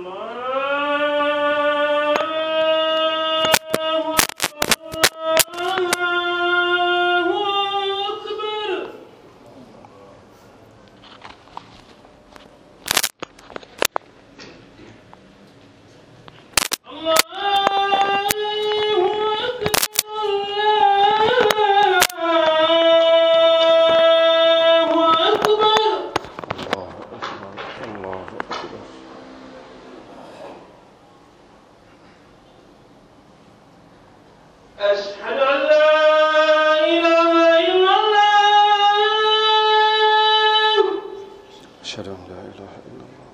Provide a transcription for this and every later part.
الله أكبر الله أكبر أشهد أن لا إله إلا الله أشهد أن لا إله إلا الله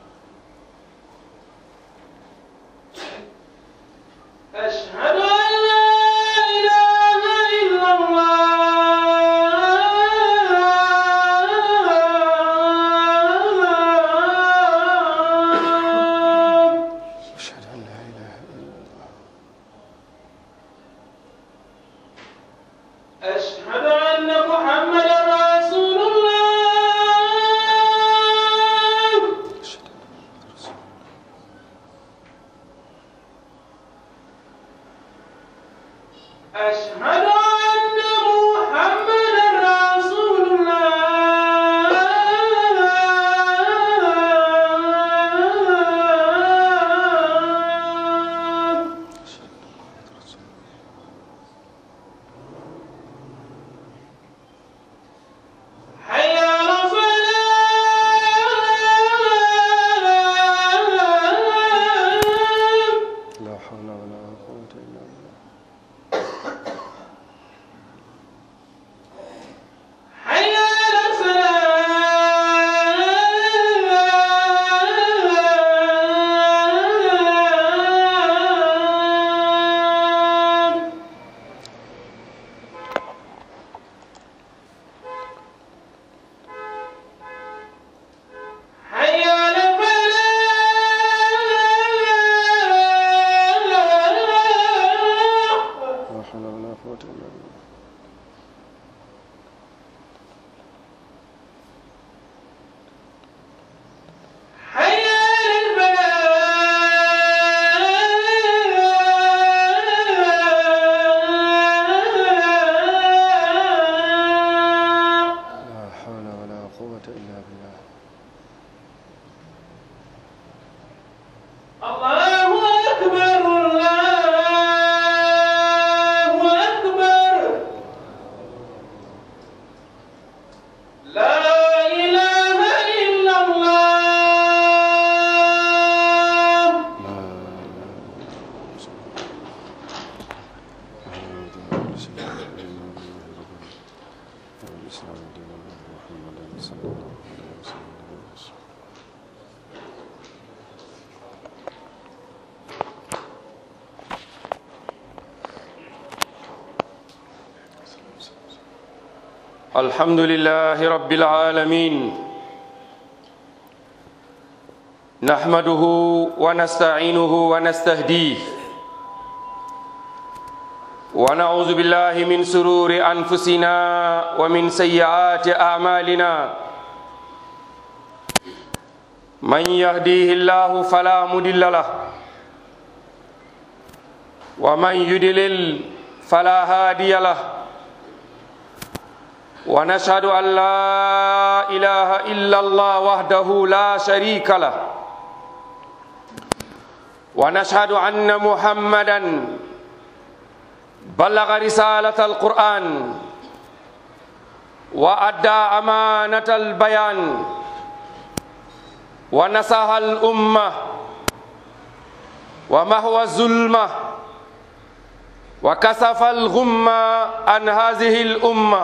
أشهد أن لا إله إلا الله أشهد أن لا إله إلا الله أشهد أن محمدا رسول الله أشهد أن محمد رسول الله أشهد أن محمدا رسول الله أشهد أن محمد رسول الله حي على الصلاة لا حول ولا قوة إلا بالله حي على الصلاة حي على الفلاح لا حول ولا قوة إلا بالله حي على الفلاح لا حول ولا قوة إلا بالله الله أكبر الله أكبر لا إله إلا الله لا إله إلا الله محمد رسول الله الإسلام دين الله محمد صلى الله عليه وسلم الحمد لله رب العالمين نحمده ونستعينه ونستهديه ونعوذ بالله من سرور انفسنا ومن سيئات اعمالنا من يهديه الله فلا مضل له ومن يضلل فلا هادي له ونشهد أن لا إله إلا الله وحده لا شريك له ونشهد أن محمدا بلغ رسالة القرآن وأدى أمانة البيان ونصح الأمة ومهوى الظلمة وكسف الغمة عن هذه الأمة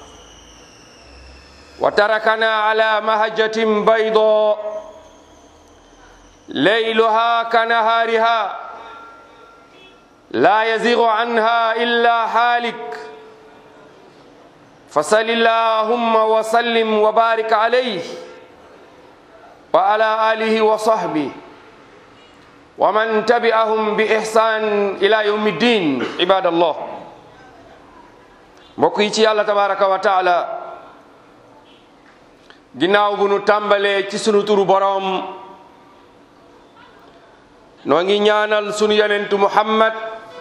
وتركنا على مهجة بيضاء ليلها كنهارها لا يزيغ عنها إلا حالك فصل اللهم وسلم وبارك عليه وعلى آله وصحبه ومن تبعهم بإحسان إلى يوم الدين عباد الله mbokk yi ci yàlla tabaraka wa taala ginnaaw bu nu tàmbalee ci sunu turu boroom noo ngi ñaanal sunu yonentu muhammad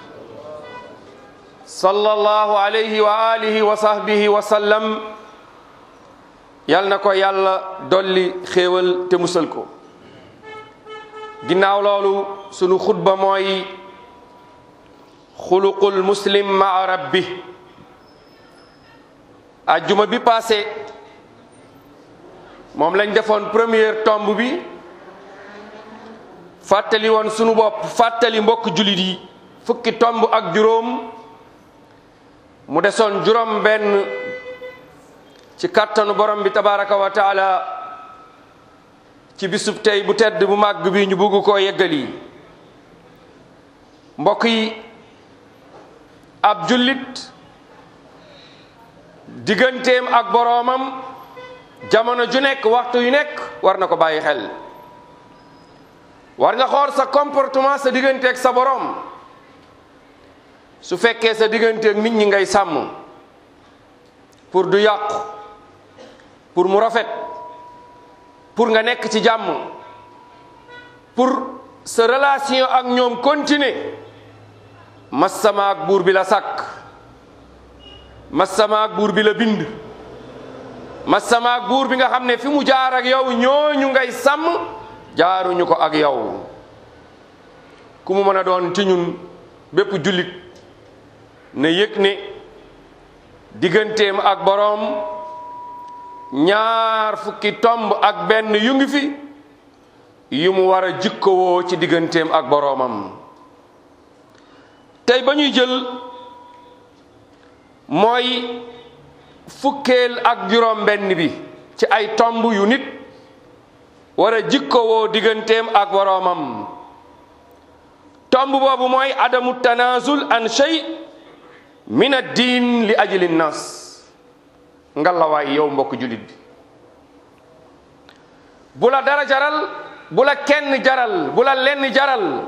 sallallahu alayhi wa alihi wa sahbihi wa sallam yal na ko yàlla dolli xéewal te musal ko ginnaaw loolu sunu xutba mooy xuluqul muslim maa rabbi ajjuma bi passé moom lañ defoon première tomb bi fàttali woon sunu bopp fàttali mbokk jullit yi fukki tomb ak juróom mu desoon juróom benn ci kàttanu borom bi tabaraka wa taala ci bisub tey bu tedd bu màgg bi ñu bugg koo yeggali mbokk yi ab jullit digganteem ak boroomam jamono ju nekk waxtu yu nekk war na ko bàyyi xel war nga xool sa comportement sa digganteeg sa boroom su fekkee sa digganteeg nit ñi ngay sàmm pour du yàqu pour mu rafet pour nga nekk ci jàmm pour sa relation ak ñoom continuer massama ak buur bi la sàkk massama ak buur bi la bind massama ak buur bi nga xam ne fi mu jaar ak yow ñooñu ngay sàmm jaaruñu ko ak yow ku mu mën a doon ci ñun bépp jullit ne yëg ne digganteem ak boroom ñaar fukki tomb ak benn yu ngi fi yu mu war a jikkowoo ci digganteem ak boroomam tey ba ñuy jël mooy fukkeel ak juróom benn bi ci ay tomb yu nit war a jikkowoo digganteem ak boroomam tomb boobu mooy adamu tanazul an shay min ad-diin li ajli nnas ngalawaay yow mbokk jullit bi bu la dara jaral bu la kenn jaral bu la lenn jaral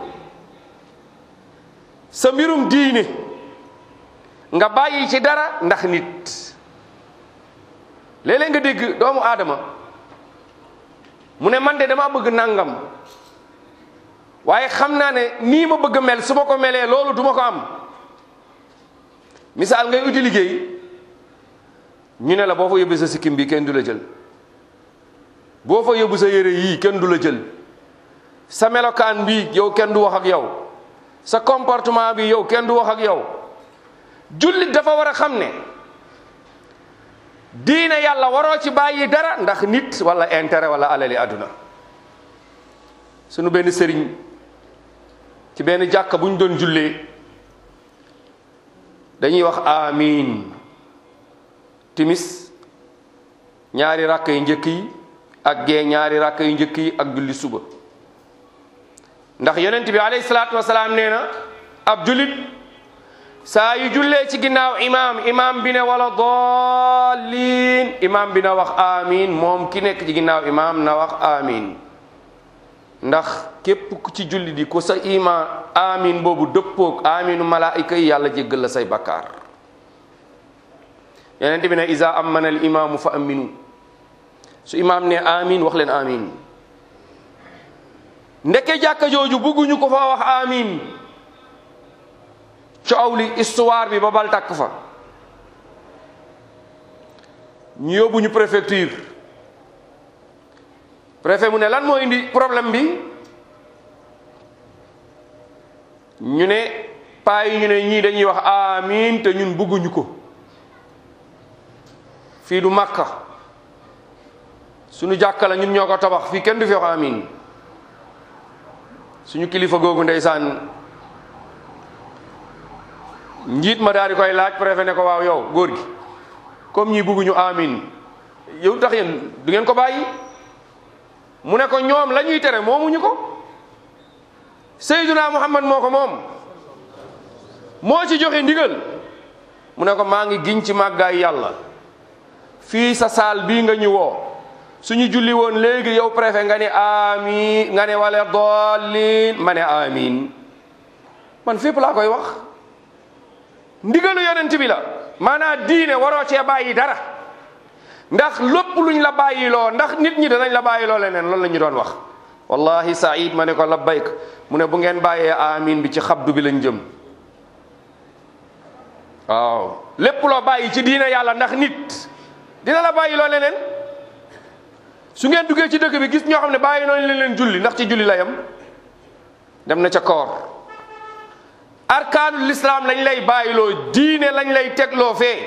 sa mbirum diine nga bàyyi ci dara ndax nit léeg-léeg nga dégg doomu aadama mu ne man de dama bëgg nangam waaye xam naa ne nii ma bëgg mel su ma ko melee loolu duma ko am misaal ngay uti liggéey ñu ne la boo fa yóbbu sa sikkim bi kenn du la jël boo fa yóbbu sa yére yii kenn du la jël sa melokaan bi yow kenn du wax ak yow sa comportement bi yow kenn du wax ak yow jullit dafa war a xam ne diine yàlla waroo ci bàyyi dara ndax nit wala intérêt wala alali àdduna sunu benn sëriñ ci benn jàkka bu ñu doon jullee dañuy wax amiin timis ñaari rakk yu njëkk yi ak gee ñaari rakk yu njëkk yi ak julli suba ndax yonent bi alayhi salaatu wasalaam nee na ab jullit saa yu jullee ci ginnaaw imaam imaam bi ne wala dallin imaam bi na wax amiin moom ki nekk ci ginnaaw imaam na wax amiin ndax képp ku ci julli di ko sa imaam amiin boobu dëppoog amiinu malaayika yi yàlla jéggal la say bakkaar yonent bi ne isa amana al imaamu fa aminu su imaam ne amiin wax leen amiin ndeke jàkka jooju bugguñu ko fa wax amiin coow li histoire bi ba bal takk fa ñu yóbbu ñu préfecture préfet mu ne lan moo indi problème bi ñu ne paa yi ñu ne ñii dañuy wax amiin te ñun bugguñu ko fii du Makka suñu jàkka la ñun ñoo ko tabax fii kenn du fi wax amiin suñu kilifa googu ndeysaan njiit ma daal di koy laaj préfet ne ko waaw yow góor gi comme ñi bugguñu amiin yow tax yéen du ngeen ko bàyyi mu ne ko ñoom la ñuy tere moomuñu ko Seyduna Muhammad moo ko moom moo ci joxe ndigal mu ne ko maa ngi giñ ci màggaay yàlla fii sa saal bii nga ñu woo suñu julli woon léegi yow préfet nga ne amiin nga ne wala dollin ma ne amiin man fépp laa koy wax ndigalu yonent bi la maanaam diine waroo cee bàyyi dara ndax lépp luñ la bàyyiloo ndax nit ñi danañ la bàyyiloo leneen loolu la ñu doon wax wallahi Saïd ma ne ko labbayk mu ne bu ngeen bàyyee amin bi ci xabdu bi lañ jëm waaw lépp loo bàyyi ci diina yàlla ndax nit dina la bàyyi loo leneen su ngeen duggee ci dëkk bi gis ñoo xam ne bàyyi noonu leen leen julli ndax ci julli la yam dem na ca koor arkaanul lislaam lañ lay bàyyiloo diine lañ lay tegloo fee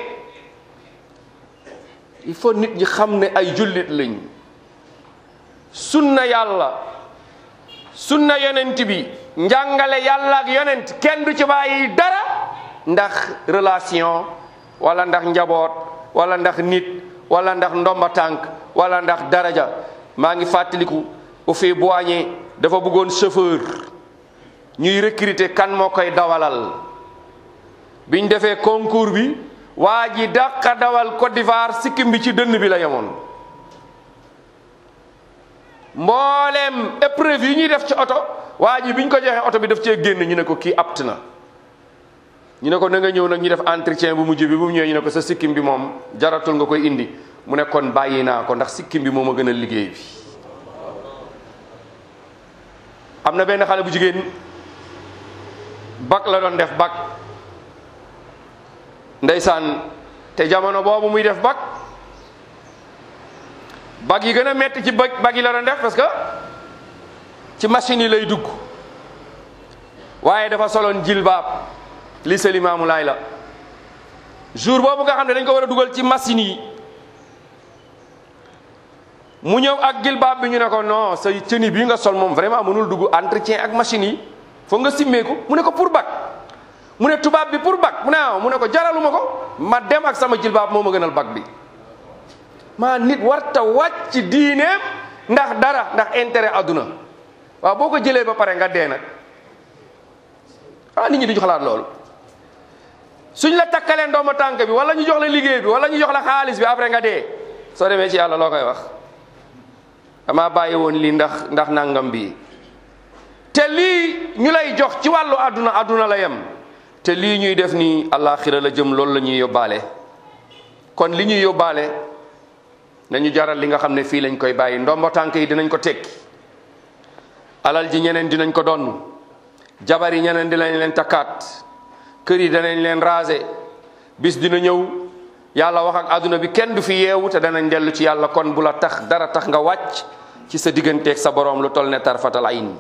il faut nit ñi xam ne ay jullit lañ sunna yàlla sunna yonent bi njàngale yàlla ak yonent kenn du ci bàyyi dara ndax relation wala ndax njaboot wala ndax nit wala ndax ndomba tànk wala ndax daraja maa ngi fàttaliku au fait boigné dafa bëggoon chauffeur ñuy recruter kan moo koy dawalal biñ defee concours bi waa ji dàqa dawal Côte d'Ivoire sikkim bi ci dënn bi la yemoon mbooleem épreuve yi ñuy def ci oto waa ji biñ ko joxee oto bi daf cee génn ñu ne ko kii apt na ñu ne ko na nga ñëw nag ñu def entretien bu mujj bi bu mu ñëwee ñu ne ko sa sikkim bi moom jaratul nga koy indi mu ne kon bàyyi naa ko ndax sikkim bi moo ma gën a liggéey bi am na benn xale bu jigéen bac la doon def bac ndeysaan te jamono boobu muy def bac bac yi gën a metti ci bac bac yi la doon def parce que ci machine yi lay dugg waaye dafa soloon jilbaab li Limaamu Laay la jour boobu nga xam ne dañ ko war a dugal ci machine yi mu ñëw ak jilbaab bi ñu ne ko non sa cëni bii nga sol moom vraiment mënul dugg entretien ak machine yi foog nga simmeeku mu ne ko pour bac mu ne tubaab bi pour bac mu ne ah mu ne ko jaraluma ko ma dem ak sama jilbaab moo ma gënal bac bi maa nit warta wàcc diineem ndax dara ndax intérêt àdduna waaw boo ko jëlee ba pare nga dee nag ah nit ñi duñu xalaat loolu suñ la takkalee ndooma tànk bi wala ñu jox la liggéey bi wala ñu jox la xaalis bi après nga dee soo demee ci yàlla loo koy wax dama bàyyi woon lii ndax ndax nangam bi te lii ñu lay jox ci wàllu àdduna àdduna la yem te lii ñuy def nii àllaaxira la jëm loolu la ñuy yóbbaale kon li ñuy yóbbaale nañu jaral li nga xam ne fii lañ koy bàyyi ndombo tànk yi dinañ ko tekki alal ji ñeneen dinañ ko donn jabar yi ñeneen dinañ leen takkaat kër yi danañ leen raser bis dina ñëw yàlla wax ak àdduna bi kenn du fi yeewu te danañ dellu ci yàlla kon bu la tax dara tax nga wàcc ci sa digganteeg sa boroom lu toll ne tarfatal ayn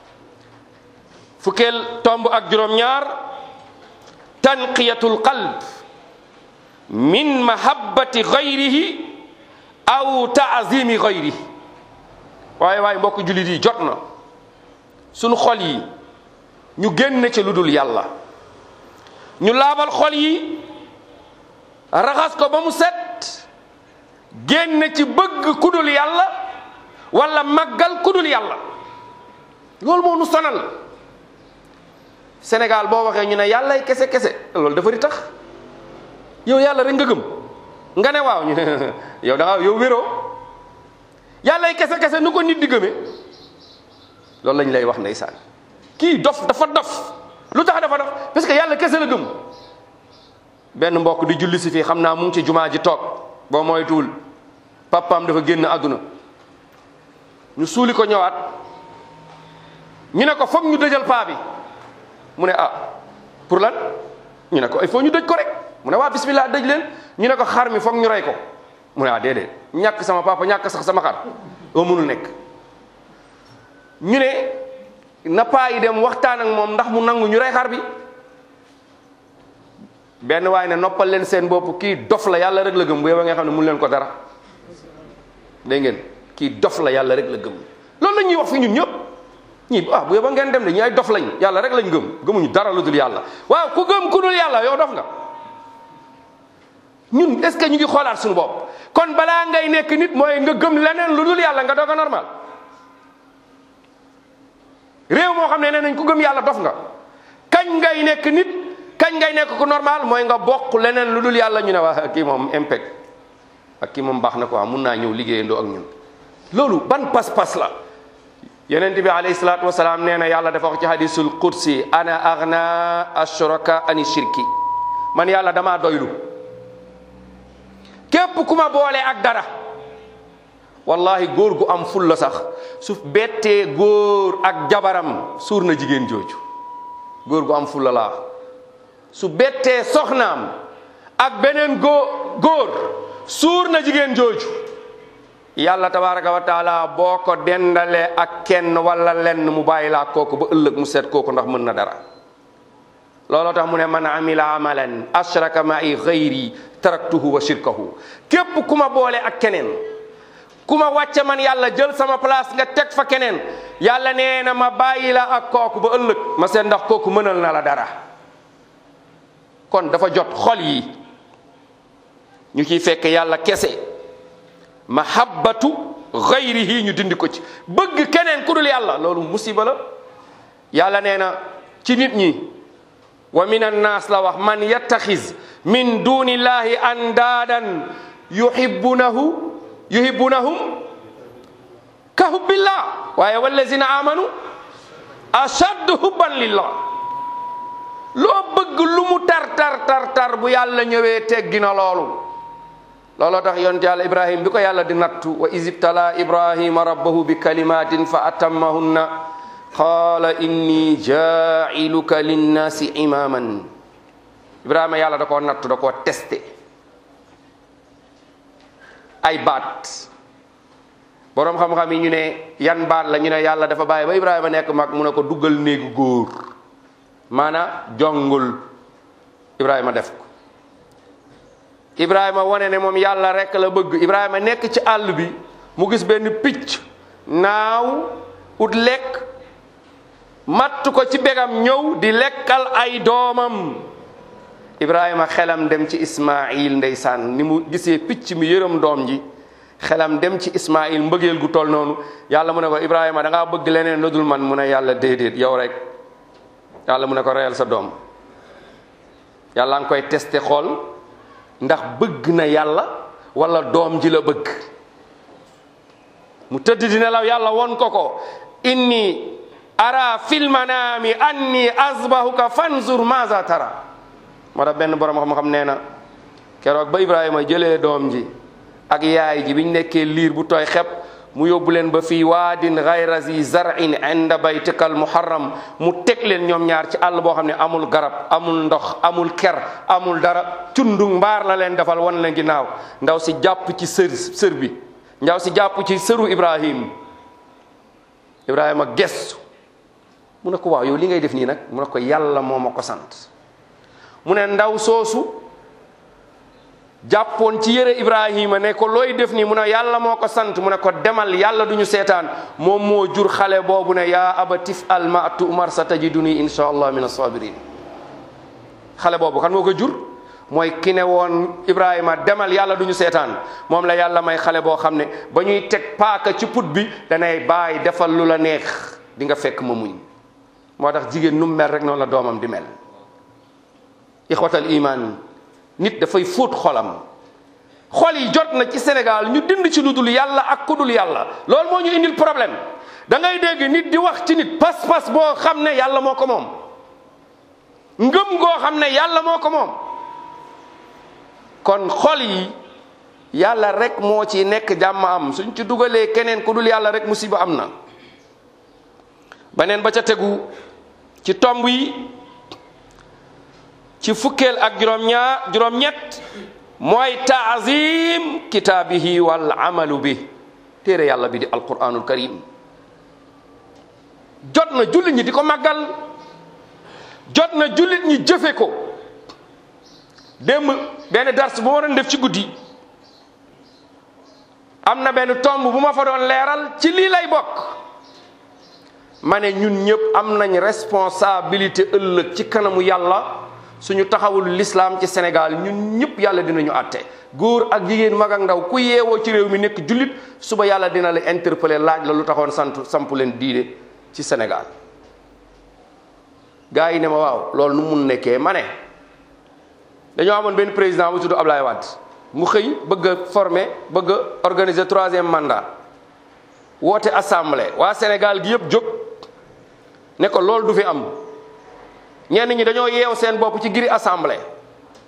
fukkeel tomb ak juróom-ñaar tanqiyatul qalb min mahabbati gayrihi aw taazimi gayrihi waaye waaye mbokk jullit yi jot na sunu xol yi ñu génn ci lu dul yàlla ñu laabal xol yi raxas ko ba mu set génn ci bëgg ku dul yàlla wala màggal ku dul yàlla loolu moo nu sonal Sénégal boo waxee ñu ne yàllay kese kese loolu dafa di tax yow yàlla rek nga gëm nga ne waaw ñu ne yow da nga yow wéroo yàllay kese kese nu ko nit di gëmee loolu lañ lay wax ndeysaan kii dof dafa dof lu tax dafa dof parce que yàlla kese la gëm benn mbokk di julli si fii xam naa mu ngi ci jumaa ji toog boo moytuwul papaam dafa génn àdduna ñu suuli ko ñëwaat ñu ne ko foog ñu dëjal paa bi mu ne ah pour lan ñu ne ko il faut ñu dëj ko rek mu ne waa bismillah dëj leen ñu ne ko xar mi foog ñu rey ko mu ne ah déedéet ñàkk sama papa ñàkk sax sama xar oo mënul nekk ñu ne na paa yi dem waxtaan ak moom ndax mu nangu ñu rey xar bi benn waaye ne noppal leen seen bopp kii dof la yàlla rek la gëm bu yow nga xam ne mun leen ko dara dégg ngeen kii dof la yàlla rek la gëm loolu la ñuy wax fi ñun ñëpp ñii ah bu yow ngeen dem de ñi ay dof lañ yàlla rek lañ gëm gëmuñu dara lu dul yàlla waaw ku gëm ku dul yàlla yow dof nga ñun est ce que ñu ngi xoolaat suñu bopp kon balaa ngay nekk nit mooy nga gëm leneen lu dul yàlla nga doog a normal réew moo xam ne nee nañ ku gëm yàlla dof nga kañ ngay nekk nit kañ ngay nekk ku normal mooy nga bokk leneen lu dul yàlla ñu ne waa kii moom impact ak kii moom baax na quoi mun naa ñëw liggéeyandoo ak ñun loolu ban pas-pas la yonent bi alayhi salaatu wasalaam nee na yàlla dafa wax ci hadisul qudsi ana aghna ashraka ani shirki man yàlla damaa doylu képp ku ma boole ak dara wallahi góor gu am ful la sax su bettee góor ak jabaram suur na jigéen jooju góor gu am ful la laa su bettee soxnaam ak beneen góor góor suur na jigéen jooju yàlla tabaraka wa taala boo ko dendalee ak kenn wala lenn mu bàyyi laa kooku ba ëllëg mu seet kooku ndax mën na dara looloo tax mu ne man amila amalan ashraka ma'i ghayri taraktuhu wa shirkahu képp ku ma boole ak keneen ku ma wàcce man yàlla jël sama place nga teg fa keneen yàlla nee na ma bàyyi la ak kooku ba ëllëg ma seet ndax kooku mënal na la dara kon dafa jot xol yi ñu ciy fekk yàlla kese mahabbatu ghayrihi ñu dindi ko ci bëgg keneen ku dul yàlla loolu musiba la yàlla nee na ci nit ñi wa min annaas la wax man yattaxiz min dunillahi andaadan yuhibbunahu yuhibbunahum ka hubbillah waaye wallazina amanu ashaddu hubban lillah loo bëgg lu mu tar tar tar tar bu yàlla ñëwee teggi na loolu looloo tax yonent yàlla ibrahim bi ko yàlla di nattu wa isibtala ibrahima rabbahu bi kalimatin fa atammahunna qaala inni jailuka linnaasi imaman ibrahima yàlla da koo nattu da koo testé ay baat boroom xam-xam yi ñu ne yan baat la ñu ne yàlla dafa bàyyi ba ibrahima nekk mag mu ne ko duggal néegu góor maana jongul ibrahima def ko ibrahima wane ne moom yàlla rekk la bëgg ibrahima nekk ci àll bi mu gis benn picc naaw ut lekk matt ko ci begam ñëw di lekkal ay doomam ibrahima xelam dem ci ismail ndeysaan ni mu gisee picc mi yërëm doom ji xelam dem ci ismail mbëggeel gu toll noonu yàlla mu ne ko ibrahima da ngaa bëgg leneen lu dul man mu ne yàlla déedéet yow rek yàlla mu ne ko reyal sa doom yàlla nga koy testé xool ndax bëgg na yàlla wala doom ji la bëgg mu tëdd di nelaw yàlla won ko ko inni ara fil manami anni azbahuka fanzur maza tara moo tax benn borom xam-xam nee na keroog ba ibrahima jëlee doom ji ak yaay ji biñ nekkee liir bu tooy xep mu yóbbu leen ba fii waadin gayra zi zarin inda baytikal muharram mu teg leen ñoom ñaar ci àll boo xam ne amul garab amul ndox amul ker amul dara cundung mbaar la leen defal wan leen ginnaaw ndaw si jàpp ci sër sër bi ndaw si jàpp ci sëru ibrahim ibrahima gestu mu ne ko waaw yow li ngay def nii nag mu ne ko yàlla moo ma ko sant mu ne ndaw soosu jàppoon ci yére ibrahima ne ko looy def nii mu ne yàlla moo ko sant mu ne ko demal yàlla duñu seetaan moom moo jur xale boobu ne yaa abatif al ma tu'mar sa tajiduni insha allah min as-sabirin xale boobu kan moo ko jur mooy ki ne woon ibrahima demal yàlla duñu seetaan moom la yàlla may xale boo xam ne ba ñuy teg paaka ci put bi danay bàyyi defal lu la neex di nga fekk ma muñ moo tax jigéen nu mu mel rek noonu la doomam di mel ixwatal iman nit dafay fóot xolam xol yi jot na ci Sénégal ñu dind ci lu dul yàlla ak ku dul yàlla loolu moo ñu indil problème da ngay dégg nit di wax ci nit pas-pas boo xam ne yàlla moo ko moom ngëm goo xam ne yàlla moo ko moom kon xol yi yàlla rek moo ci nekk jàmm am suñ ci dugalee keneen ku dul yàlla rek musiba am na beneen ba ca tegu ci tomb yi ci fukkeel ak juróom-ñaar juróom-ñett mooy taazim kitaabihi wal amalu bi téere yàlla bi di alquranul karim jot na jullit ñi di ko màggal jot na jullit ñi jëfe ko démb benn dars bu ma doon def ci guddi am na benn tomb bu ma fa doon leeral ci lii lay bokk ma ne ñun ñëpp am nañ responsabilité ëllëg ci kanamu yàlla suñu taxawul l'islam ci Sénégal ñun ñëpp yàlla dinañu àtte góor ak jigéen mag ak ndaw ku yeewoo ci réew mi nekk jullit suba yàlla dina la interpeller laaj la lu taxoon sant samp leen diine ci Sénégal gars yi ne ma waaw loolu nu mun nekkee ma ne dañoo amoon benn président bu tudd Ablaye Wade mu xëy bëgg a former bëgg a organiser troisième mandat woote assemblée waa Sénégal gi yëpp jóg ne ko loolu du fi am ñenn ñi dañoo yeew seen bopp ci giri assemblée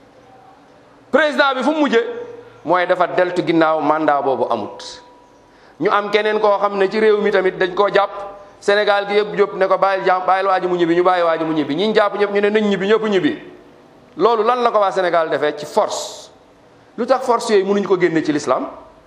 président bi fu mu mujje mooy dafa deltu ginnaaw mandat boobu amut ñu am keneen koo xam ne ci réew mi tamit dañ koo jàpp Sénégal gi yëpp jóp ne ko bàyyil jàmm bàyyil waa ji mu ñibbi ñu bàyyi waa ji mu ñibbi ñi jàpp ñëpp ñu ne nañ ñibbi ñëpp ñibbi loolu lan la ko waa Sénégal defee ci force lu tax force yooyu mënuñu ko génne ci l'islam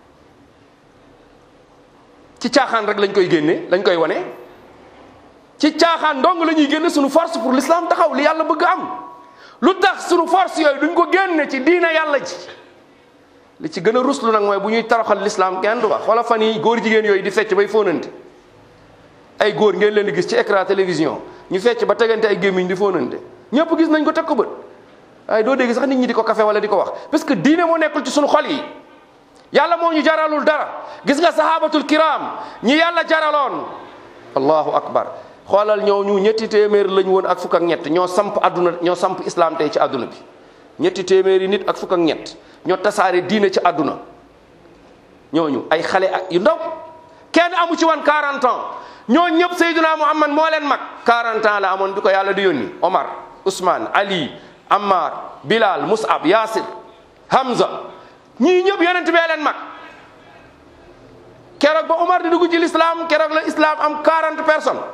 ci caaxaan rek lañ koy génne lañ koy wane ci caaxaan dong la ñuy génne suñu force pour l'islam taxaw li yàlla bëgg am lu tax suñu force yooyu duñ ko génne ci diina yàlla ji li ci gën a ruslu nag mooy bu ñuy taraxal l'islam kenn du wax wala fan yi góor jigéen yooyu di fecc bay fóonante ay góor ngeen leen di gis ci écran télévision ñu fecc ba tegante ay gémmiñ di fóonante ñëpp gis nañ ko teg ko bët waaye doo dégg sax nit ñi di ko kafe wala di ko wax parce que diine moo nekkul ci suñu xol yi yàlla moo ñu jaralul dara gis nga sahabatul kiram ñi yàlla jaraloon allahu akbar xoolal ñoo ñu ñetti téeméer lañ woon ak fukk ak ñett ñoo samp adduna ñoo samp islam tey ci adduna bi ñetti téeméeri nit ak fukk ak ñett ñoo tasaare diine ci adduna ñooñu ay xale ak yu ndaw kenn amu ci woon 40 ans ñoo ñëpp Seydina Muhammad moo leen mag 40 ans la amoon bi ko yàlla di yónni Omar Ousmane Ali Ammar Bilal Mus'ab Yasir Hamza ñii ñëpp yonent bee leen mag keroog ba Omar di dugg ci l'islam keroog la islam am 40 personnes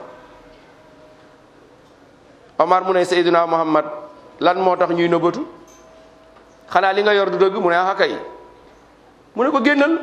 Omar mu ne Seydina Muhammad lan moo tax ñuy nëbbatu xanaa li nga yor du dëgg mu ne ah kay mu ne ko génnal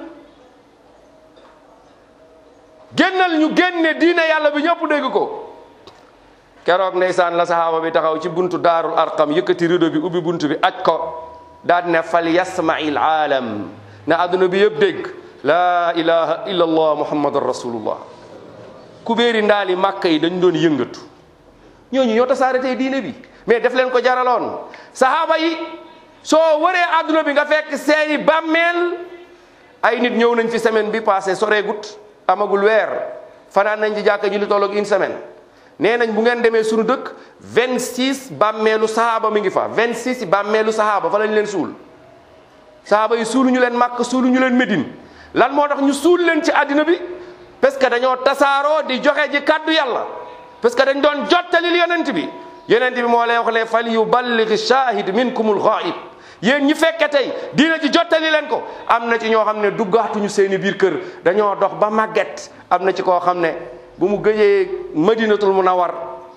génnal ñu génne diine yàlla bi ñëpp dégg ko keroog ndeysaan la sahaaba bi taxaw ci buntu daarul arqam yëkkati rido bi ubbi buntu bi aj ko daal ne fal yasmail aalam na adduna bi yëpp dégg laa ilaha illa allah muhammadan rasulullah kubéeri ndaali màkka yi dañ doon yëngatu ñooñu ñoo tasaare tey diine bi mais def leen ko jaraloon sahaaba yi soo wëree adduna bi nga fekk seeni bàmmeel ay nit ñëw nañ fi semaine bi passé soreegut amagul weer fanaan nañ ci jàkka ji lu tolloog une semaine nee nañ bu ngeen demee suñu dëkk 26 bàmmeelu sahaaba mi ngi fa 26 yi bàmmeelu sahaaba fa lañ leen suul sahaaba yi suulu ñu leen màkk suulu ñu leen médine lan moo tax ñu suul leen ci àddina bi parce que dañoo tasaaroo di joxe ji kàddu yàlla parce que dañ doon jottalil yonent bi yonent bi moo lay wax ne fal yuballigh shahid minkumul ghaib yéen ñi fekke tey diina ci jottali leen ko am na ci ñoo xam ne duggaatuñu seeni biir kër dañoo dox ba màgget am na ci koo xam ne bu mu gëjee madinatul munawar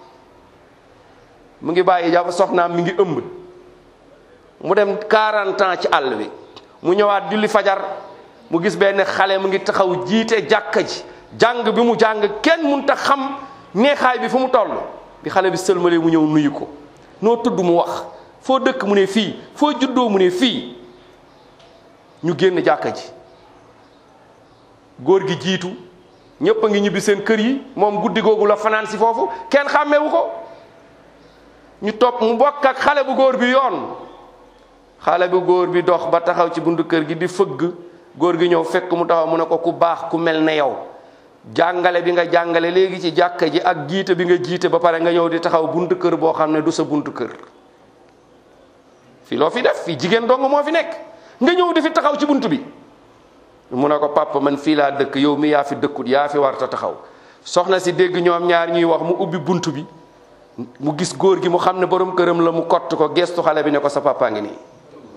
mu ngi bàyyi ja soxnaam mi ngi ëmb mu dem 40 ans ci àll bi mu ñëwaat julli fajar mu gis benn xale mu ngi taxaw jiite jàkka ji jàng bi mu jàng kenn mënut a xam neexaay bi fu mu toll bi xale bi sëlmalee mu ñëw nuyu ko noo tudd mu wax foo dëkk mu ne fii foo juddoo mu ne fii ñu génn jàkka ji góor gi jiitu ñépp a ngi ñibbi seen kër yi moom guddi googu la fanaan si foofu kenn xàmmewu ko ñu topp mu bokk ak xale bu góor bi yoon xale bu góor bi dox ba taxaw ci buntu kër gi di fëgg góor gi ñëw fekk mu taxaw mu ne ko ku baax ku mel ne yow jàngale bi nga jàngale léegi ci jàkka ji ak jiite bi nga jiite ba pare nga ñëw di taxaw buntu kër boo xam ne du sa buntu kër fii loo fi def fii jigéen dong moo fi nekk nga ñëw di fi taxaw ci buntu bi mu ne ko papa man fii laa dëkk yow mi yaa fi dëkkut yaa fi warta taxaw soxna si dégg ñoom ñaar ñuy wax mu ubbi buntu bi mu gis góor gi mu xam ne borom këram la mu kott ko gestu xale bi ne ko sa papa ngi nii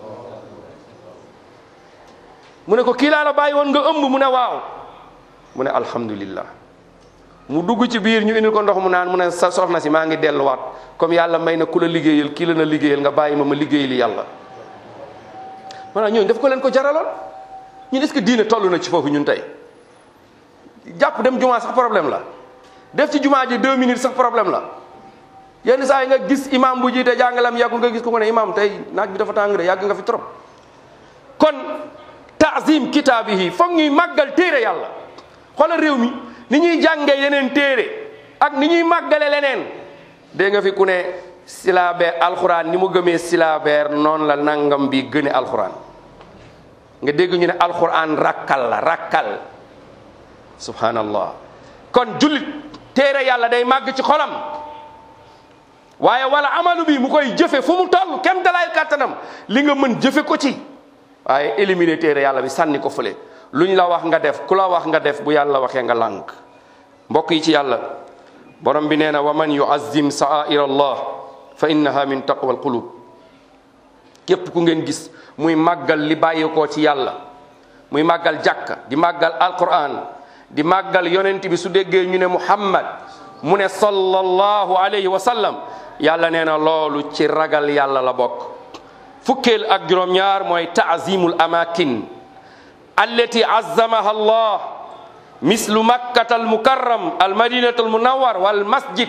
mu ne ko kii laa la bàyyi woon nga ëmb mu ne waaw mu ne alhamdulillah mu dugg ci biir ñu indil ko ndox mu naan mu ne sa soxna si maa ngi delluwaat comme yàlla may na ku la liggéeyal kii la na liggéeyal nga bàyyi ma ma liggéeyali yàlla maanaam ñooñu daf ko leen ko jaraloon ñun est-ce que diine toll na ci foofu ñun tey jàpp dem jumaa sax problème la def ci jumaa ji deux minutes sax problème la yenn saa yi nga gis imam bu jiite jàngalam yàggul nga gis ko ko ne imam tey naaj bi dafa tàng de yàgg nga fi trop kon taazim kitaabihi foog ñuy màggal téere yàlla xoolal réew mi ni ñuy jàngee yeneen téere ak ni ñuy màggale leneen dégg nga fi ku ne silabeer alxuraan ni mu gëmee silabeer noonu la nangam bi gëne alxuraan nga dégg ñu ne alxuraan rakkal la rakkal subhanallah kon jullit téere yàlla day màgg ci xolam waaye wala amalu bi mu koy jëfe fu mu toll kem dalaay kàttanam li nga mën jëfe ko ci waaye éliminer téere yàlla bi sànni ko fële luñ la wax nga def ku la wax nga def bu yàlla waxee nga lànk mbokk yi ci yàlla borom bi nee na wa man yuazzim sa'air allah fa innaha min taqwa alqulub képp ku ngeen gis muy màggal li bàyyeekoo ci yàlla muy màggal jàkka di màggal alquran di màggal yonent bi su déggee ñu ne muhammad mu ne sallallahu alayhi wa sallam yàlla nee na loolu ci ragal yàlla la bokk fukkeel ak juróom-ñaar mooy taazimul amakin allati azzamaha allah mislu makkata al mukarram al madinatu al munawwar wal masjid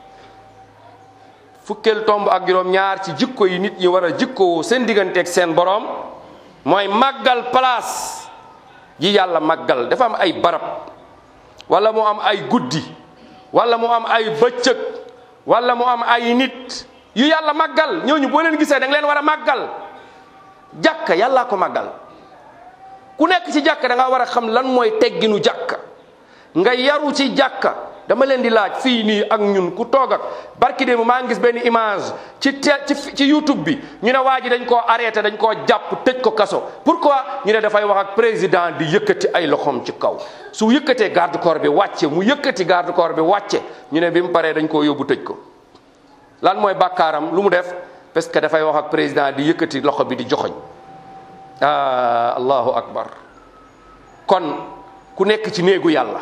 fukkeel tomb ak juróom-ñaar ci jikko yi nit ñi war a jikkoo seen digganteeg seen borom mooy màggal place ji yàlla màggal dafa am ay barab wala mu am ay guddi wala mu am ay bëccëg wala mu am ay nit yu yàlla màggal ñooñu boo leen gisee da nga leen war a màggal jàkka yàllaa ko màggal ku nekk ci jàkka da nga war a xam lan mooy tegginu jàkka nga yaru ci jàkka dama leen di laaj fii nii ak ñun ku toog ak barki démb maa ngi gis benn image ci te ci ci YouTube bi ñu ne waa ji dañ koo arrêté dañ koo jàpp tëj ko kaso pourquoi ñu ne dafay wax ak président di yëkkati ay loxoom ci kaw su yëkkatee garde corps bi wàcce mu yëkkati garde corps bi wàcce ñu ne bi mu paree dañ koo yóbbu tëj ko lan mooy bàkkaaram lu mu def parce que dafay wax ak président di yëkkati loxo bi di joxoñ ah allahu akbar kon ku nekk ci néegu yàlla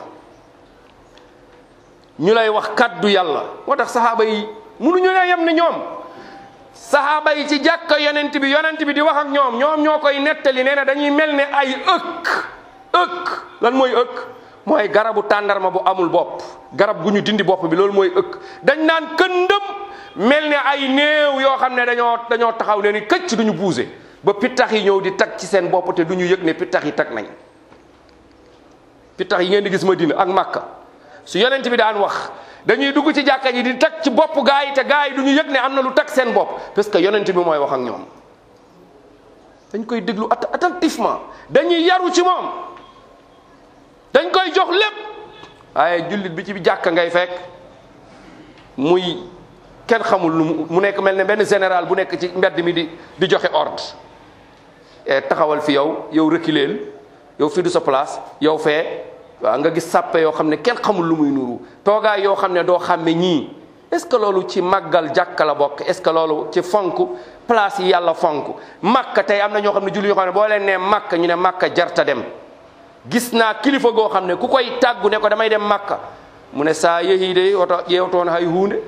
ñu lay wax kaddu yàlla moo tax saxaaba yi mënuñu ne yem ni ñoom saxaaba yi ci jàkka yonent bi yonent bi di wax ak ñoom ñoom ñoo koy nettali nee na dañuy mel ne ay ëkk ëkk lan mooy ëkk mooy garabu tàndarma bu amul bopp garab gu ñu dindi bopp bi loolu mooy ëkk dañ naan këndëm mel ne ay néew yoo xam ne dañoo dañoo taxaw ne ni këcc duñu buuse ba pittax yi ñëw di tag ci seen bopp te duñu yëg ne pittax yi tag nañ pittax yi ngeen di gis Madina ak Makka su yonent bi daan wax dañuy dugg ci jàkka ji di tag ci bopp gaa yi te gaa yi du ñu yëg ne am na lu tag seen bopp parce que yonent bi mooy wax ak ñoom dañ koy déglu att- attentivement dañuy yaru ci moom dañ koy jox lépp waaye jullit bi ci jàkka ngay fekk muy kenn xamul lu mu mu nekk mel ne benn général bu nekk ci mbedd mi di di joxe ordre e taxawal fi yow yow reculeel yow fii du sa place yow fee waaw nga gis sàppe yoo xam ne kenn xamul lu muy nuru toogaay yoo xam ne doo xàmme ñii est ce que loolu ci màggal jàkka la bokk est ce que loolu ci fonk place yi yàlla fonk màkka tey am na ñoo xam ne julli yoo xam ne boo leen nee màkka ñu ne màkka jarta dem gis naa kilifa goo xam ne ku koy tàggu ne ko damay dem màkka mu ne saa yehi de oto ƴeewtoon hay hunde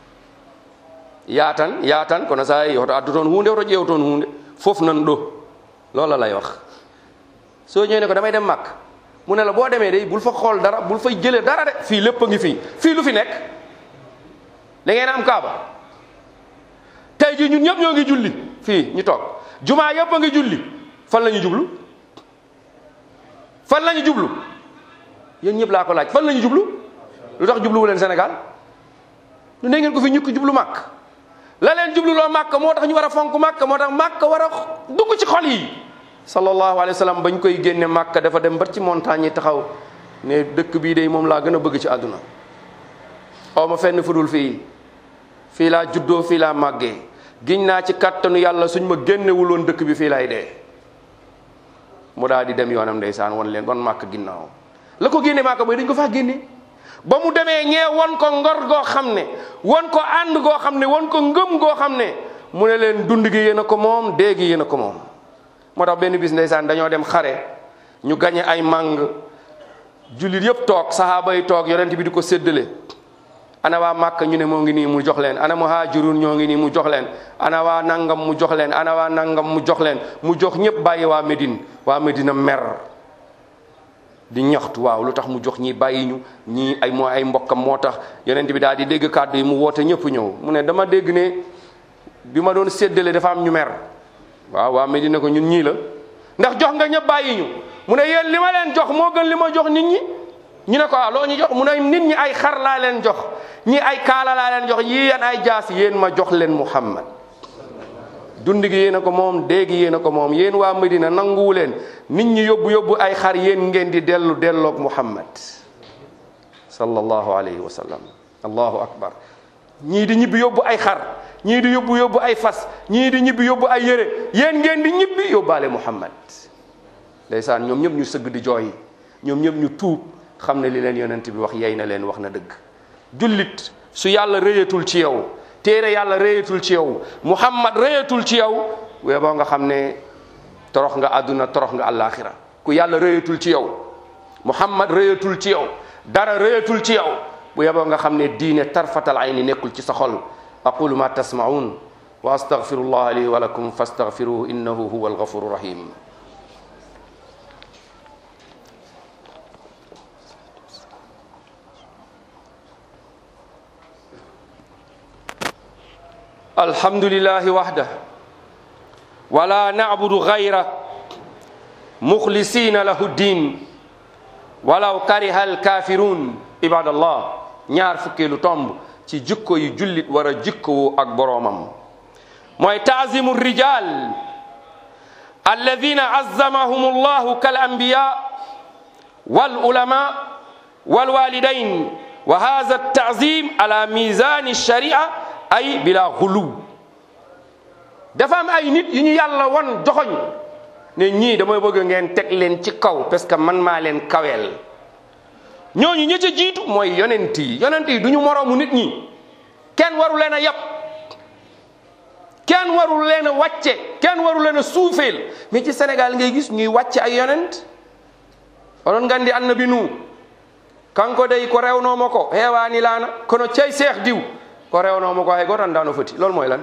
yaatan yaatan kono saa yehi oto addu toon hunde oto ƴeewtoon hunde fof nan ɗo loola lay wax soo ñëwee ne ko damay dem màkk mu ne la boo demee de bul fa xool dara bul fay jëlee dara de fii lépp a ngi fii fii lu fi nekk da ngeen am kaaba tey jii ñun ñëpp ñoo ngi julli fii ñu toog jumaa yëpp a ngi julli fan la ñu jublu fan la ñu jublu yéen ñëpp laa ko laaj fan la ñu jublu lu tax jubluwu leen Sénégal lu ne ngeen ko fi ñukki jublu màkk la leen jublu loo màkk moo tax ñu war a fonk màkk moo tax màkk war a dugg ci xol yi sallallahu alayhi wa sallam bañ koy génne màkk dafa dem ba ci montagne yi taxaw ne dëkk bii de moom laa gën a bëgg ci àdduna xaw ma fenn fudul fii fii laa juddoo fii laa màggee giñ naa ci kàttanu yàlla suñ ma génnewuloon dëkk bi fii laay dee mu daal di dem yoonam ndeysaan won leen wan màkk ginnaaw la ko génne màkk mooy dañ ko faa génne ba mu demee ñee won ko ngor goo xam ne won ko ànd goo xam ne won ko ngëm goo xam ne mu ne leen dund gi yéen a ko moom dee gi yéen a ko moom moo tax benn bis ndeysaan dañoo dem xare ñu gañe ay màng jullit yëpp toog sahaaba yi toog yonent bi di ko séddale ana waa màkk ñu ne moo ngi nii mu jox leen ana muhajirun ñoo ngi nii mu jox leen ana waa nangam mu jox leen ana waa nangam mu jox leen mu jox ñëpp bàyyi waa Médine waa Médina mer di ñaxtu waaw lu tax mu jox ñii bàyyi ñu ñii ay moo ay mbokkam moo tax yonent bi daal di dégg kàddu yi mu woote ñëpp ñëw mu ne dama dégg ne bi ma doon séddale dafa am ñu mer waaw waa Médina ko ñun ñii la ndax jox nga ñëpp bàyyi ñu mu ne yéen li ma leen jox moo gën li ma jox nit ñi ñu ne ko ah loo ñu jox mu ne nit ñi ay xar laa leen jox ñi ay kaala laa leen jox yii yéen ay jaas yéen ma jox leen Muhammad dund gi yéen a ko moom dee gi yéen a ko moom yéen waa Medina nanguwu leen nit ñi yóbbu yóbbu ay xar yéen ngeen di dellu delloog Muhammad sallallahu alayhi wa sallam allahu akbar ñii di ñibbi yóbbu ay xar ñii di yóbbu yóbbu ay fas ñii di ñibbi yóbbu ay yére yéen ngeen di ñibbi yóbbaale Muhammad ndeysaan ñoom ñëpp ñu sëgg di jooy ñoom ñëpp ñu tuub xam ne li leen yonent bi wax yey na leen wax na dëgg jullit su yàlla rëyatul ci yow téere yàlla rëyatul ci yow muhammad rëyatul ci yow wee boo nga xam ne torox nga àdduna torox nga àllaaxira ku yàlla rëyatul ci yow muhammad rëyatul ci yow dara rëyatul ci yow bu yeboo nga xam ne diine tarfatal ayni nekkul ci sa xol aqulu ma tasmaun wa astaghfirullah li wa lakum fastaghfiruhu innahu huwa alghafuru rahim الحمد لله وحده ولا نعبد غيره مخلصين له الدين ولو كره الكافرون عباد الله ñaar fukkeelu tomb ci jikko yu jullit war a jikkowu ak boroomam mooy taazimu rijal alladina azzamahum allahu kal anbiya wal ulama wal walidain wa hadha taazim ala mizani sharia ay bila xulu dafa am ay nit yu ñu yàlla won joxoñ ne ñii damay bëgg ngeen teg leen ci kaw parce que man maa leen kaweel ñooñu ñi ca jiitu mooy yonent yi yonent yi du ñu moroomu nit ñi kenn waru leen a yab kenn waru leen a wàcce kenn waru leen a suufeel mais ci Sénégal ngay gis ñuy wàcce ay yonent onon ngandi annabi nu kanko dey ko rewnoma ko heewani laana kono cey seex diw ko rewnoma ko hay goto andano foti loolu mooy lan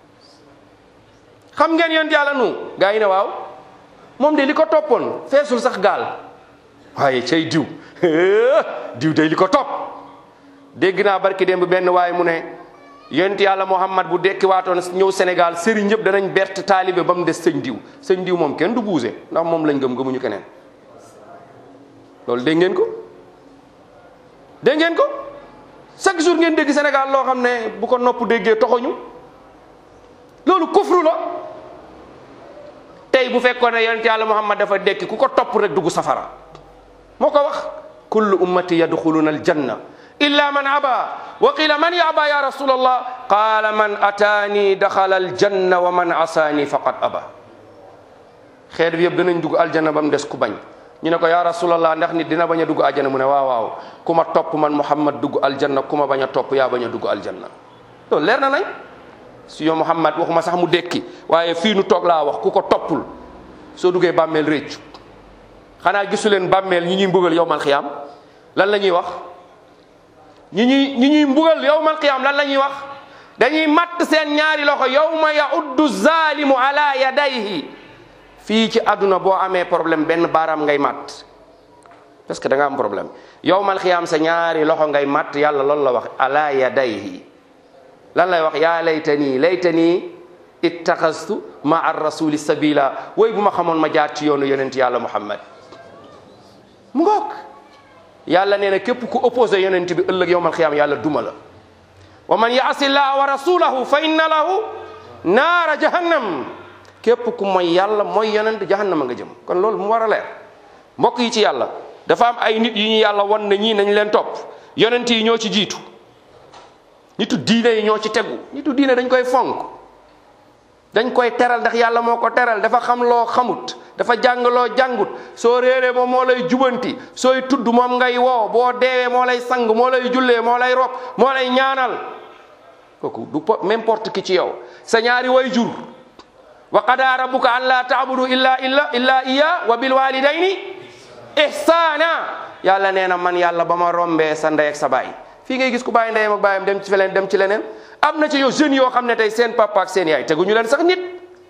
xam ngeen yonent yàlla nu gaa yi ne waaw moom de li ko toppoon feesul sax gaal waaye cey diw diw de li ko topp dégg naa barki démb benn waaye mu ne yonent yàlla Muhammad bu dekki waatoon ñëw Sénégal sëriñ ñëpp danañ bert taalibe ba mu des sëñ diw sëñ diw moom kenn du buuse ndax moom lañ gëm gëmuñu keneen loolu dégg ngeen ko dégg ngeen ko chaque jour ngeen dégg Sénégal loo xam ne bu ko nopp déggee toxoñu loolu kufru la tey bu fekkoon ne yonent yàlla Muhammad dafa dekki ku ko topp rek dugg safara moo ko wax kullu ummati yadxuluna aljanna illa man aba wa qila man yaba ya rasul allah qala man ataani daxala aljanna wa man asaani faqad aba xeet bi yëpp danañ dugg aljanna ba mu des ku bañ ñu ne ko ya rasulallah ndax nit dina bañ a dugg aljanna mu ne waaw waaw ku ma topp man muhammad dugg aljanna ku ma bañ a topp yaa bañ a dugg aljanna loolu leer na nañ si yow muhammad waxuma sax mu dekki waaye fii nu toog laa wax ku ko toppul soo duggee bàmmeel réccu xanaa gisu leen bàmmeel ñi ñuy mbugal yowmal xiyaam lan la ñuy wax ñi ñuy ñi ñuy mbugal yowmal xiyaam lan la ñuy wax dañuy matt seen ñaari loxo yowma yauddu zalimu ala yadayhi fii ci àdduna boo amee problème benn baaraam ngay matt parce que da nga am problème yowmal xiyaam sa ñaari loxo ngay matt yàlla loolu la wax ala yadayhi lan lay wax yaa laytani laytani ittaxastu ma ar rasuli sabila woy bu ma xamoon ma jaar ci yoonu yonent yàlla muhammad mu ngoog yàlla nee na képp ku opposé yonent bi ëllëg yowmal xiyaam yàlla duma la wa man yaasi llaha wa rasulahu fa inna lahu naara jahannam képp ku mooy yàlla mooy yonent jahannama nga jëm kon loolu mu war a leer mbokk yi ci yàlla dafa am ay nit yu ñu yàlla wan ne ñii nañ leen topp yonent yi ñoo ci jiitu nitu diine yi ñoo ci tegu nitu diine dañ koy fonk dañ koy teral ndax yàlla moo ko teral dafa xam loo xamut dafa jàng loo jàngut soo réeree moom moo lay jubanti sooy tudd moom ngay woo boo deewee moo lay sang moo lay jullee moo lay rob moo lay ñaanal kooku du n'importe qui ci yow sa ñaari way jur wa qada rabbuka an la taabudu illa illa illa iya wa bil walidayni ihsana yàlla nee na man yàlla ba ma rombee sa ndey ak sa baay fii ngay gis ku bàyyi ndeyam ak baayam dem ci feleen dem ci leneen am na ci yow jeunes yoo xam ne tey seen papa ak seen yaay teguñu leen sax nit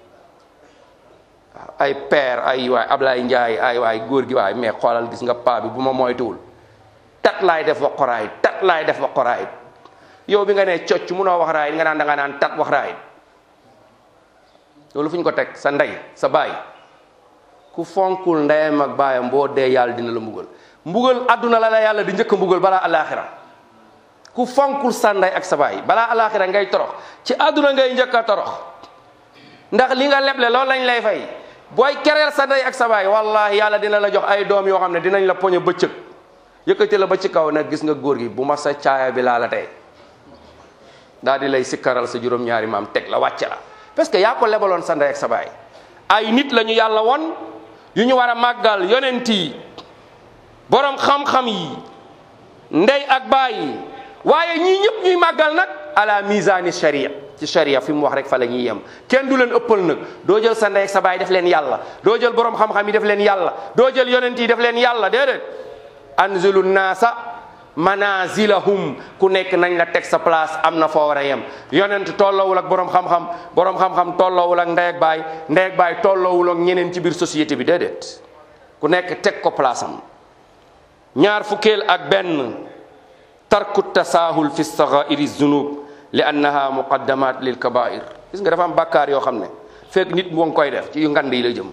waaw ay père ay waay Ablaye Ndiaye ay waay góor gi waay mais xoolal gis nga paa bi bu ma moytuwul tat laay def wax koraay tat laay def wax koraay yow bi nga ne cocc munoo wax raay nga naan da nga naan tat wax raay loolu fu ñu ko teg sa ndey sa baay ku fonkul ndeyam ak baayam boo dee yàlla dina la mbugal mbugal adduna la la yàlla di njëkk a mbugal balaa alaxira ku fonkul sa ndey ak sa baay balaa alaxira ngay torox ci adduna ngay njëkk a torox ndax li nga leble loolu lañ lay fay booy kereel sa ndey ak sa baay wallahi yàlla dina la jox ay doom yoo xam ne dinañ la poñe bëccëg yëkkati la ba ci kaw nag gis nga góor gi bu ma sa caaya bi laa la tey daal di lay sikkaral sa juróom-ñaari maam teg la wàcce la parce que yaa ko lebaloon sa ndey ak sa baay ay nit la ñu yàlla won yu ñu war a màggal yonent yi borom xam-xam yi ndey ak baay yi waaye ñii ñëpp ñuy màggal nag ala misani sharia ci sharia fi mu wax rek fa la ñuy yem kenn du leen ëppal nag doo jël sa ndey ak sa baay def leen yàlla doo jël borom xam-xam yi def leen yàlla doo jël yonent yi def leen yàlla déedéet anzilu naasa manazilahum ku nekk nañ la teg sa place am na foo war a yem yonent tolloowul ak borom xam-xam borom xam-xam tolloowul ak ndey ak baay ndey ak baay tolloowul ak ñeneen ci biir société bi déedéet ku nekk teg ko place am ñaar fukkeel ak benn tarku tasaahul fi sagairi zunub li annaha muqaddamat lil kabair gis nga dafa am bàkkaar yoo xam ne fekk nit mu ngi koy def ci yu ngand yi la jëm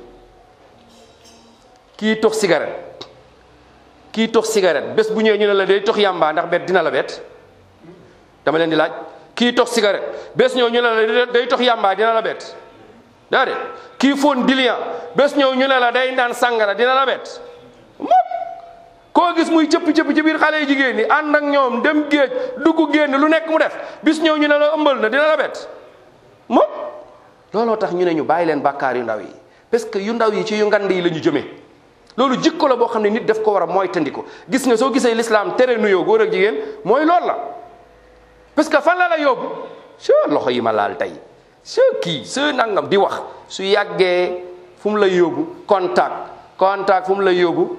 kii tox cigarette kii tox cigarette bés bu ñëwee ñu ne la day tox yàmbaa ndax bet dina la bet dama leen di laaj kii tox cigarette bés ñëw ñu ne la day tox yàmbaa dina la bet daa de kii foon dilian bés ñëw ñu ne la day naan sàngara dina la bet mop koo gis muy cëpp cëpp ci biir xale yi jigéen ñi ànd ak ñoom dem géej dugg génn lu nekk mu def bis ñëw ñu ne la ëmbal na dina la bet mop looloo tax ñu ne ñu bàyyi leen bàkkaar yu ndaw yi parce que yu ndaw yi ci yu ngand yi la ñu jëmee loolu jikko la boo xam ne nit daf ko war a moytandiku gis nga soo gisee l'islam tere nuyoo góor ak jigéen mooy loolu la parce que fan la la yóbbu se loxo yi ma laal tey se kii se nangam di wax su yàggee fu mu lay yóbbu contact contact fu mu lay yóbbu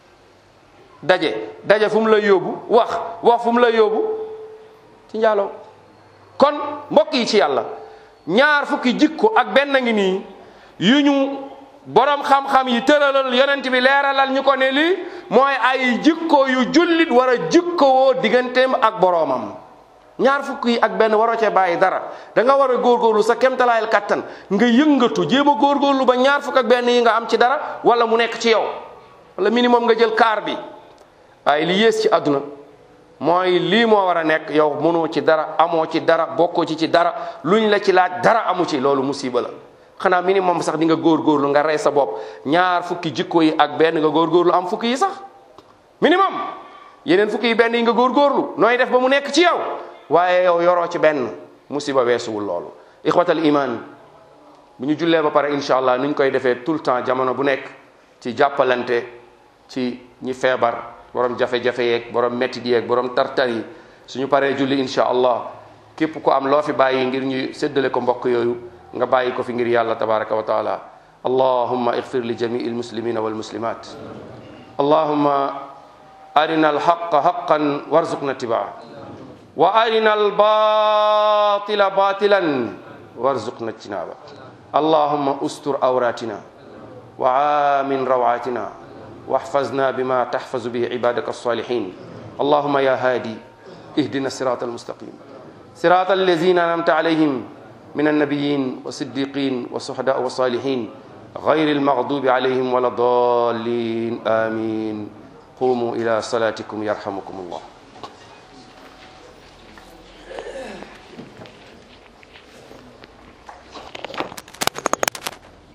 daje daje fu mu lay yóbbu wax wax fu mu lay yóbbu ci njaaloo kon mbokk yi ci yàlla ñaar fukki jikko ak benn ngi nii yu ñu borom xam-xam yi tëralal yonent bi leeralal ñu ko ne lii mooy ay jikko yu jullit war a jikkowoo digganteem ak boroomam ñaar fukk yi ak benn waroo cee bàyyi dara da nga war a góorgóorlu sa kemtalaayal kattan nga yëngatu jéem a góorgóorlu ba ñaar fukk ak benn yi nga am ci dara wala mu nekk ci yow wala minimum nga jël kaar bi waaye li yées ci àdduna mooy lii moo war a nekk yow mënoo ci dara amoo ci dara bokkoo ci ci dara luñ la ci laaj dara amu ci loolu musiba la xanaa minimum sax di nga góorgóorlu nga rey sa bopp ñaar fukki jikko yi ak benn nga góorgóorlu am fukki yi sax minimum yeneen fukki yi benn yi nga góorgóorlu nooy def ba mu nekk ci yow waaye yow yoroo ci benn musiba weesuwul loolu ixwatal iman bu ñu jullee ba pare incha allah ni ñu koy defee tout le temps jamono bu nekk ci jàppalante ci ñi feebar borom jafe-jafe yeeg borom métti yeeg borom tartar yi suñu paree julli incha allah képp ku am loo fi bàyyi ngir ñu séddale ko mbokk yooyu nga bàyyi ko fi ngir yàlla tabaraka wa taala allahumma igfir li jamii almuslimina walmuslimat allahumma arina alhaqa haqan warzuqna tibaa wa arina albatila batilan warzuqna ijtinaba allahumma ustur awratina wa amin rawatina واحفظنا بما تحفظ به عبادك الصالحين اللهم يا هادي اهدنا الصراط المستقيم صراط الذين انعمت عليهم من النبيين والصديقين والشهداء والصالحين غير المغضوب عليهم ولا الضالين امين قوموا الى صلاتكم يرحمكم الله